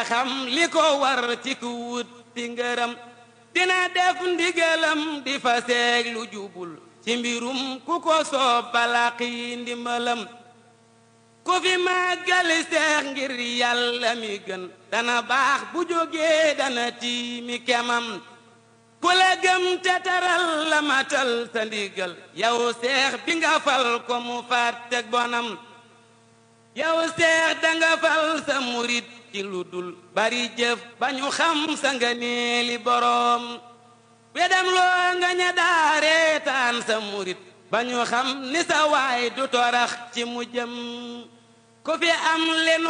xam li ko war ci ku wut ti ngërëm dina def ndigalam di fa seeg lu jubul ci mbirum ku ko soob balaqi ndimbalam ku fi màggali seex ngir yàlla mi gën dana baax bu jógee dana tiimi kemam ku la gëm te taral la matal sa ndigal yow seex bi nga fal ko mu fàttek bonam yow seex danga fal sa murit ci lu dul bari jëf ba ñu xam sa nga neeli boroom wedam loo nga ña daareetaan sa murit ba ñu xam ni sa waay du torax ci mu jëm ku fi am lenu